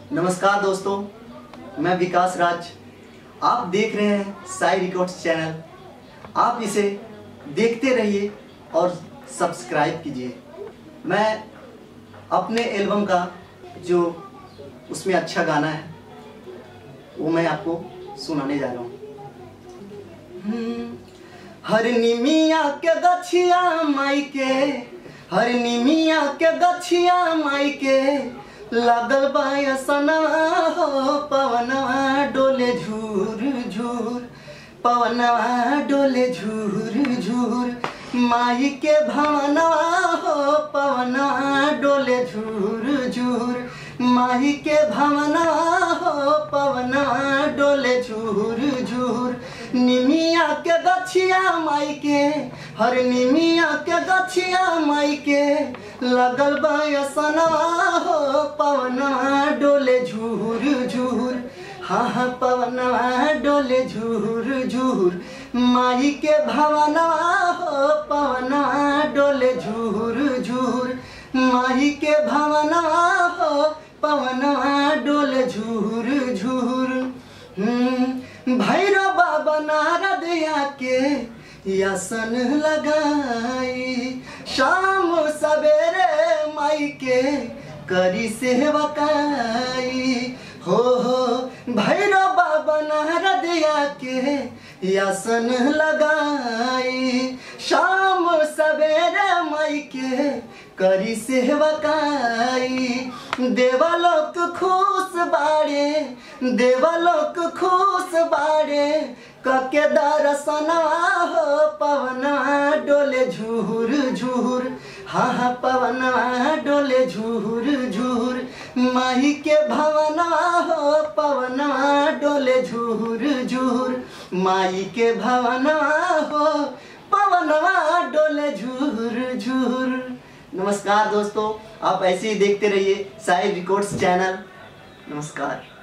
नमस्कार दोस्तों मैं विकास राज आप देख रहे हैं साई रिकॉर्ड्स चैनल आप इसे देखते रहिए और सब्सक्राइब कीजिए मैं अपने एल्बम का जो उसमें अच्छा गाना है वो मैं आपको सुनाने जा रहा हूँ हम्म, हर निमिया के गछिया माई के हर निमिया के गछिया माई के लागल बायसना हो पवनवा डोले झूर झूर पवनवा डोले झूर झूर माई के भवनवा हो पवनवा डोले झूर झूर माही के भवना हो पवना डोले झूर झूर निमिया के गछिया माई के हर निमिया के गछिया माई के लगल बयसना हो पवना डोले झूर झूर हाँ हाँ पवना डोले झूर झूर माई के भवना हो पवना डोले झूर झूर माही के भवना हो पवना डोले झूर झूर हम्म, भैरव बाबा नारद आके यासन लगाई शाम सवेरे माई के करी सेवकाई हो हो भैरव बाबा नारद आके यासन लगाई शाम सवेरे माई के करी सेवकाई देवलोक खुश बाड़े देवलोक खुश बाड़े कके दर्शनवा हो पवना डोले झूर झूर हाँ हाँ पवनवा डोले झूर झूर माही के भवना हो पवनवा डोले झूर झूर माई के भवना हो पवनवा डोले झूर झूर नमस्कार दोस्तों आप ऐसे ही देखते रहिए साई रिकॉर्ड्स चैनल नमस्कार